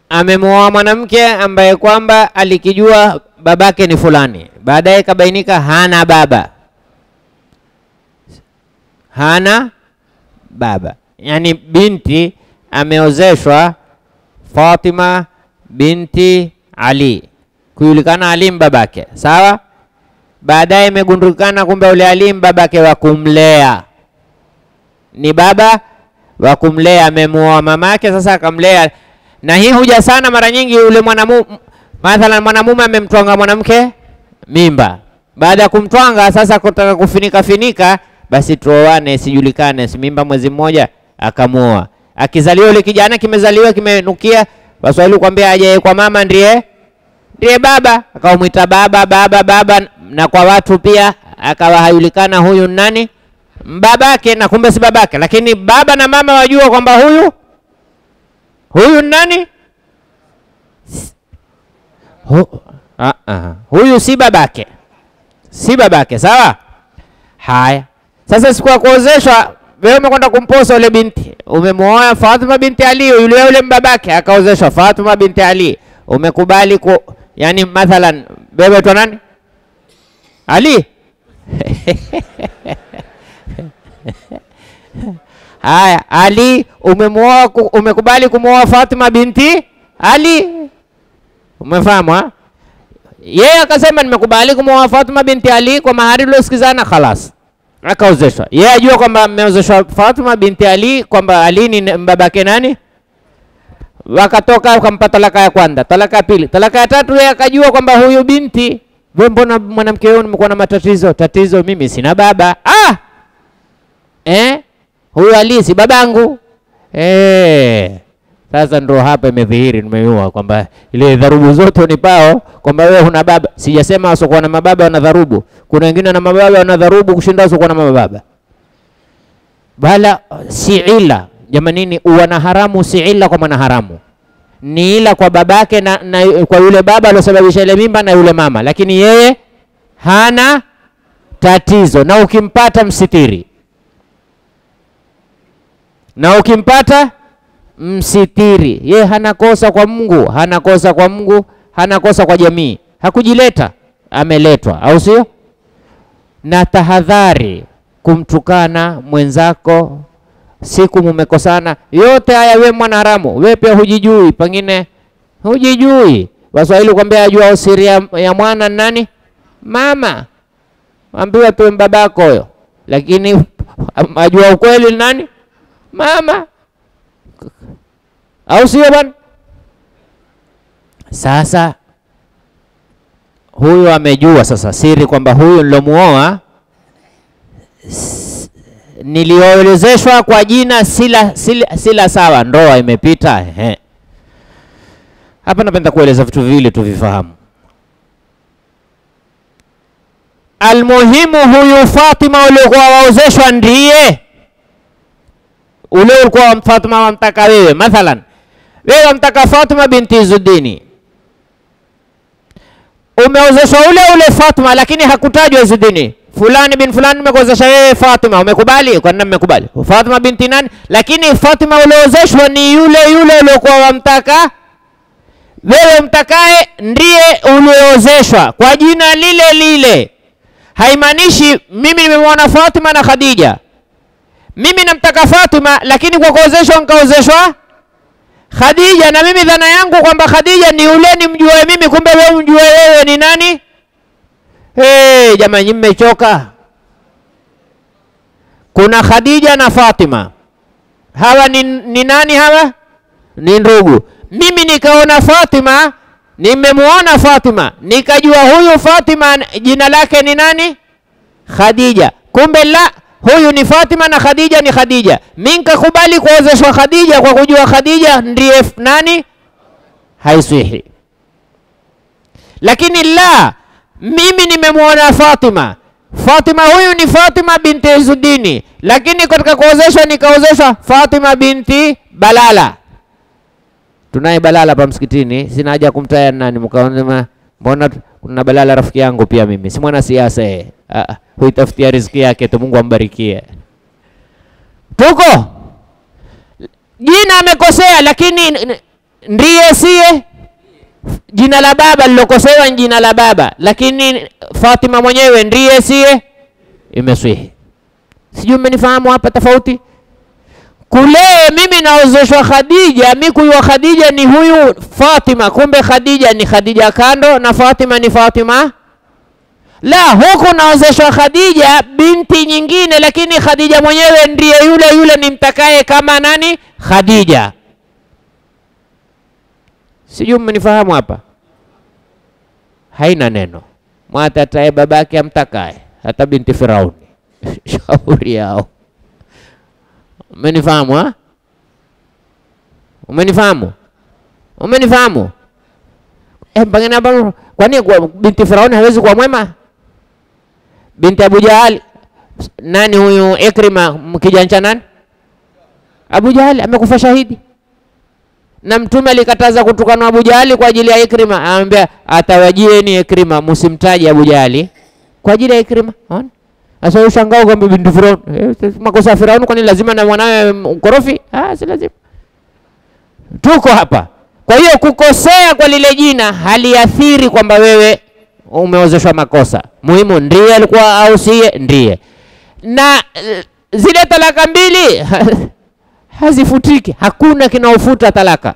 amemwoa mwanamke ambaye kwamba alikijua babake ni fulani, baadaye kabainika hana baba, hana baba. Yani binti ameozeshwa Fatima binti Ali, kujulikana Ali babake, sawa. Baadaye imegundukana kumbe ule Ali babake wa kumlea ni baba wa kumlea, amemuoa mamake, sasa akamlea. Na hii huja sana mara nyingi, yule mwanamume mathalan, mwanamume amemtwanga mwanamke mimba, baada ya kumtwanga sasa kutaka kufinika finika, basi tuoane, sijulikane, si mimba mwezi mmoja, akamuoa. Akizaliwa yule kijana, kimezaliwa kimenukia, Waswahili kwambia aje kwa mama ndiye ndiye baba, akamwita baba baba baba, na kwa watu pia akawa hajulikana huyu nani babake na kumbe si babake, lakini baba na mama wajua kwamba huyu huyu nani Hu, uh, uh, huyu si babake, si babake. Sawa. Haya, sasa siku ya kuozeshwa, wewe umekwenda kumposa yule binti, umemwoa Fatima binti Ali, yule yule mbabake akaozeshwa Fatima binti Ali, umekubali ku, yani mathalan wewe tu nani Ali Haya, Ali umemwoa, umekubali kumwoa Fatima binti Ali, umefahamu ha? Yeye akasema nimekubali kumwoa Fatima binti Ali kwa mahari uliosikizana, khalas, akaozeshwa. Yeye ajua kwamba ameozeshwa Fatima binti Ali, kwamba Ali ni babake nani. Wakatoka wakampa talaka ya kwanza, talaka ya pili, talaka ya tatu. Yeye akajua kwamba huyu binti, wewe, mbona mwanamke wewe nimekuwa na matatizo? Tatizo mimi sina baba. Ah! Eh? Huyu Ali si babangu. Eh. Sasa ndo hapa imedhihiri, nimeua kwamba ile dharubu zote unipao kwamba wewe huna baba. Sijasema wasiokuwa na mababa wana dharubu, kuna wengine na mababa wana dharubu kushinda wasiokuwa na mababa, bala si ila. Jamanini, uwana haramu si ila kwa mwana haramu, ni ila kwa babake na, na kwa yule baba aliosababisha ile mimba na yule mama, lakini yeye hana tatizo, na ukimpata msitiri na ukimpata msitiri. Ye hana kosa kwa Mungu, hana kosa kwa Mungu, hana kosa kwa jamii. Hakujileta, ameletwa, au sio? Na tahadhari kumtukana mwenzako siku mumekosana, yote haya we mwanaharamu, we pia hujijui, pengine hujijui. Waswahili kwambia ajua siri ya, ya mwana nani? Mama. Ambiwa tu babako huyo, lakini ajua ukweli nani? Mama, au sio bwana? Sasa huyu amejua sasa siri kwamba huyu nilomuoa niliolezeshwa kwa jina sila, sila, sila sawa, ndoa imepita. Ehe, hapa napenda kueleza vitu viwili tuvifahamu. Almuhimu, huyu Fatima uliokuwa waozeshwa ndiye ule ulikuwa Fatima wamtaka wewe, mathalan wewe wamtaka Fatima binti Izudini, umeozeshwa ule ule Fatima, lakini hakutajwa Izudini, fulani bin fulani, nimekuozesha wewe Fatima, umekubali? Kwa nini mmekubali? Fatima binti nani? Lakini Fatima ulioozeshwa ni yule yule uliokuwa wamtaka wewe, mtakaye ndiye ulioozeshwa kwa jina lile lile. Haimaanishi mimi nimemwona Fatima na Khadija mimi namtaka Fatima lakini kwa kuozeshwa nikaozeshwa Khadija, na mimi dhana yangu kwamba Khadija ni yule nimjue mimi, kumbe wewe mjue wewe ni nani? Hey, jamani, mmechoka. Kuna Khadija na Fatima, hawa ni, ni nani? Hawa ni ndugu. Mimi nikaona Fatima, nimemuona Fatima, nikajua huyu Fatima jina lake ni nani? Khadija, kumbe la huyu ni Fatima na Khadija ni Khadija. Mimi nikakubali kuozeshwa Khadija kwa kujua Khadija ndiye nani, haiswihi. Lakini la, mimi nimemwona Fatima, Fatima huyu ni Fatima binti Izudini, lakini katika kuozeshwa nikaozeshwa Fatima binti Balala. Tunaye Balala hapa msikitini, sina haja kumtaya nani, mkaona mbona kuna Balala rafiki yangu pia mimi, si mwana siasa yeye. Ah, huitafutia riziki yake tu, Mungu ambarikie. Tuko jina amekosea, lakini ndiye siye jina la baba lilokosewa ni jina la baba, lakini Fatima mwenyewe ndiye siye, imeswihi. Sijui mmenifahamu hapa tofauti kule. Mimi naozeshwa Khadija, mi kuyua Khadija ni huyu Fatima, kumbe Khadija ni Khadija kando na Fatima ni Fatima. La, huku naozeshwa Khadija binti nyingine, lakini Khadija mwenyewe ndiye yule yule nimtakaye kama nani? Khadija. Sijui mmenifahamu hapa. Haina neno, mwatataye babake amtakaye, hata binti Firauni shauri yao. Umenifahamu ha? Umenifahamu? Umenifahamu? Eh, pengine hapa kwani kwa binti Firauni hawezi kuwa mwema? Binti Abu Jahali nani huyu Ikrima kijana nani? Abu Jahali amekufa shahidi na Mtume alikataza kutukana Abu Jahali kwa ajili ya Ikrima, anamwambia atawajieni Ikrima, msimtaje Abu Jahali kwa ajili ya Ikrima. Unaona? Sasa ushangao kwamba binti Firauni eh, makosa ya Firauni, kwani lazima na mwanawe mkorofi? Ah, si lazima. Tuko hapa. Kwa hiyo kukosea kwa lile jina haliathiri kwamba wewe umeozeshwa makosa. Muhimu ndiye alikuwa au siye, ndiye. Na eh, zile talaka mbili hazifutiki. Hakuna kinaofuta talaka,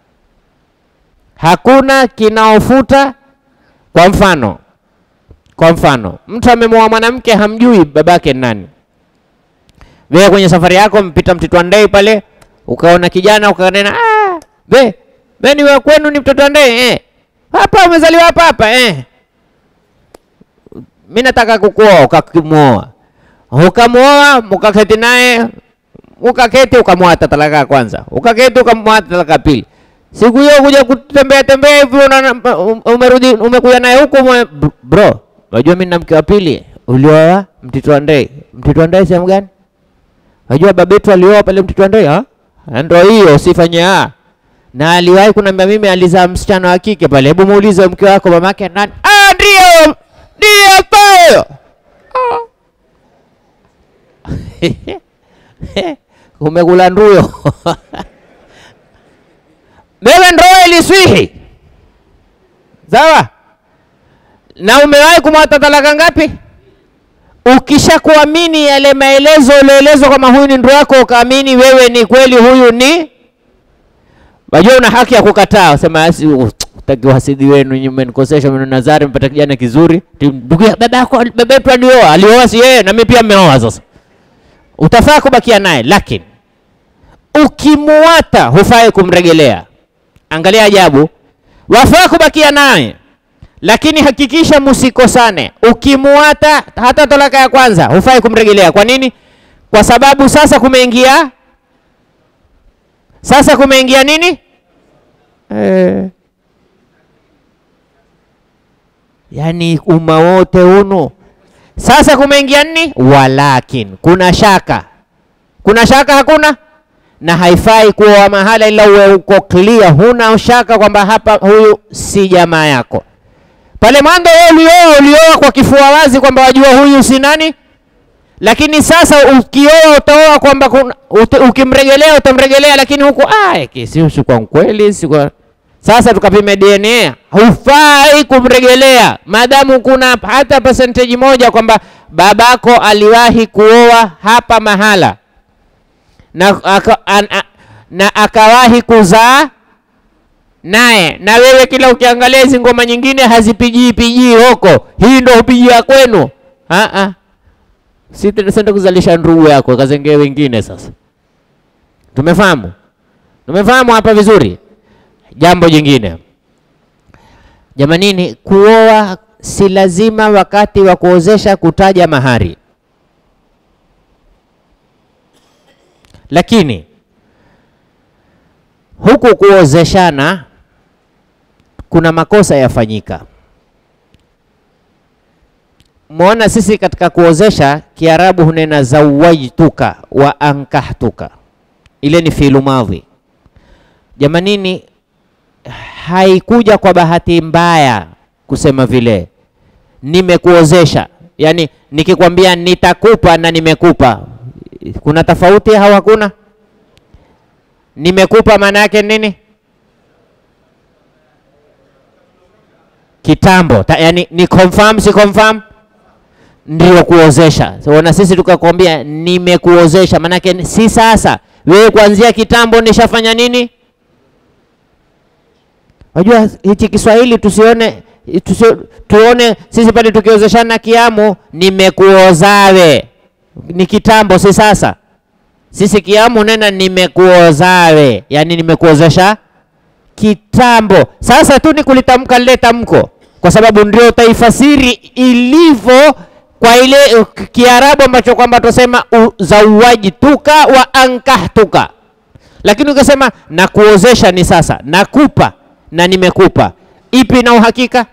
hakuna kinaofuta. Kwa mfano, kwa mfano mtu amemwoa mwanamke hamjui babake nani. Wewe kwenye safari yako mpita Mtito Ndei pale, ukaona kijana ukanena, ah, be be ni wewe kwenu ni mtoto wa Ndei eh, hapa umezaliwa hapa hapa eh, mimi nataka kukuoa. Ukamwoa, ukamwoa, mkaketi naye ukaketi ukamwata talaka ya kwanza, ukaketi ukamwata talaka ya pili. Siku hiyo kuja kutembea tembea hivi umerudi umekuja naye huku ume, bro, unajua mimi na mke wa pili ulioa Mtito wa Ndei. Mtito wa Ndei sehemu gani? Unajua babetu alioa pale Mtito wa Ndei. Ah, ndio hiyo, usifanye ah. Na aliwahi kuniambia mimi alizaa msichana wa kike pale. Hebu muulize mke wako mamake nani? Ah, ndio ndio pale. Ah. Umekula nduyo wewe, ndoa iliswihi sawa, na umewahi kumwata talaka ngapi? Ukisha kuamini yale maelezo ulioelezwa kama huyu ni ndoa yako, ukaamini wewe ni kweli huyu ni, wajua una haki ya kukataa, sema asi utaki uhasidi wenu nyinyi, mmenikosesha mimi Nazari, mpata kijana kizuri, ndugu ya baba yako baba yetu alioa, alioa si yeye, na mimi pia mmeoa. Sasa utafaa kubakia naye, lakini ukimuata hufai kumregelea. Angalia ajabu, wafaa kubakia naye, lakini hakikisha msikosane. Ukimuata hata talaka ya kwanza hufai kumregelea. Kwa nini? Kwa sababu sasa kumeingia, sasa kumeingia nini? Eh, yaani umma wote unu sasa kumeingia nini? Walakin kuna shaka, kuna shaka hakuna na haifai kuoa mahala ila uwe uko clear, huna shaka kwamba hapa huyu si jamaa yako. Pale mwanzo wewe ulioa, ulioa kwa kifua wazi kwamba wajua huyu si nani, lakini sasa ukioa utaoa kwamba ukimregelea utamregelea, lakini huku ah, si kwa kweli si kwa sasa tukapime DNA, hufai kumregelea maadamu kuna hata percentage moja kwamba babako aliwahi kuoa hapa mahala na, aka, an, a, na akawahi kuzaa naye, na wewe kila ukiangalia hizi ngoma nyingine hazipigii pigii huko, hii ndo hupigia kwenu. Si senda kuzalisha ndugu yako kazengee wengine. Sasa tumefahamu, tumefahamu hapa vizuri. Jambo jingine jamanini, kuoa si lazima wakati wa kuozesha kutaja mahari lakini huku kuozeshana kuna makosa yafanyika. Mwona sisi katika kuozesha Kiarabu hunena zawajtuka wa ankahtuka, ile ni fiilu madhi. Jamanini, haikuja kwa bahati mbaya kusema vile nimekuozesha, yaani nikikwambia nitakupa na nimekupa kuna tofauti au hakuna? Nimekupa maana yake nini? kitambo ta, yani ni confirm si confirm ndio kuozesha. So, na sisi tukakwambia nimekuozesha, maanake ni- si sasa. Wewe kuanzia kitambo nishafanya nini? Unajua hichi Kiswahili tusione tusio, tuone sisi pale tukiozeshana kiamu, nimekuozawe ni kitambo, si sasa. Sisi kiamu nena nimekuozawe, yani nimekuozesha kitambo. Sasa tu ni kulitamka lile tamko, kwa sababu ndio utaifasiri ilivyo kwa ile uh, Kiarabu ambacho kwamba tusema zawajtuka wa ankahtuka, lakini ukisema nakuozesha ni sasa, nakupa na nimekupa, ipi na uhakika?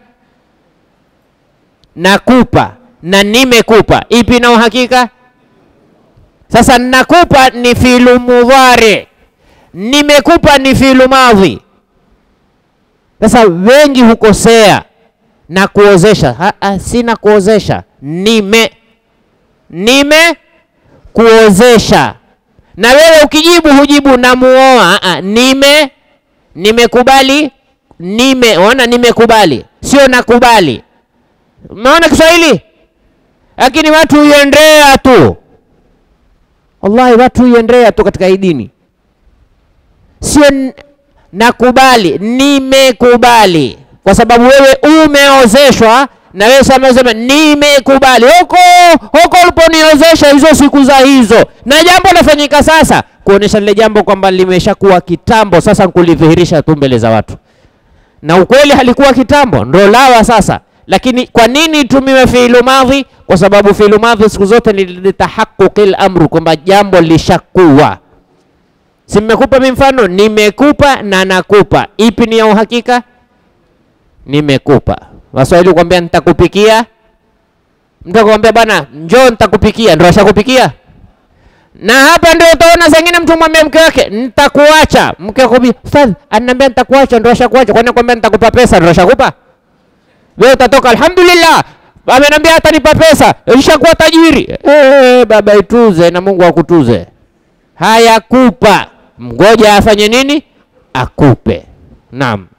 Nakupa na nimekupa, ipi na uhakika? Sasa nakupa ni filu mudhari, nimekupa ni filu madhi. Sasa wengi hukosea na kuozesha. Ha, ha, sina kuozesha, nime nime kuozesha. Na wewe ukijibu hujibu namuoa. Ha, ha, nime nimekubali, nime ona, nimekubali sio nakubali. Umeona Kiswahili? Lakini watu huiendea tu, wallahi, watu huiendea tu katika hii dini, sio n- nakubali, nimekubali, kwa sababu wewe umeozeshwa na wewe sasa unasema nimekubali. Huko huko uliponiozesha hizo siku za hizo, na jambo lafanyika sasa, kuonesha lile jambo kwamba limeshakuwa kitambo, sasa kulidhihirisha tu mbele za watu, na ukweli halikuwa kitambo, ndo lawa sasa. Lakini kwa nini tumiwe fiilu madhi? Kwa sababu fiilu madhi siku zote ni litahaquqil amru, kwamba jambo lishakuwa Si mmekupa mi mfano, nimekupa na nakupa, ipi ni ya uhakika? Nimekupa. Waswahili kuambia nitakupikia, mtu akwambia bwana, njoo nitakupikia, ndio ashakupikia. Na hapa ndio utaona zingine mtu mwambia mke wake nitakuacha, mke akwambia ustadh, ananiambia nitakuacha, ndio ashakuacha. Kwani kwambia nitakupa pesa, ndio ashakupa? Wewe utatoka alhamdulillah, ameniambia atanipa pesa, nishakuwa tajiri. Eh, baba ituze na Mungu akutuze hayakupa, ngoja afanye nini? Akupe. Naam.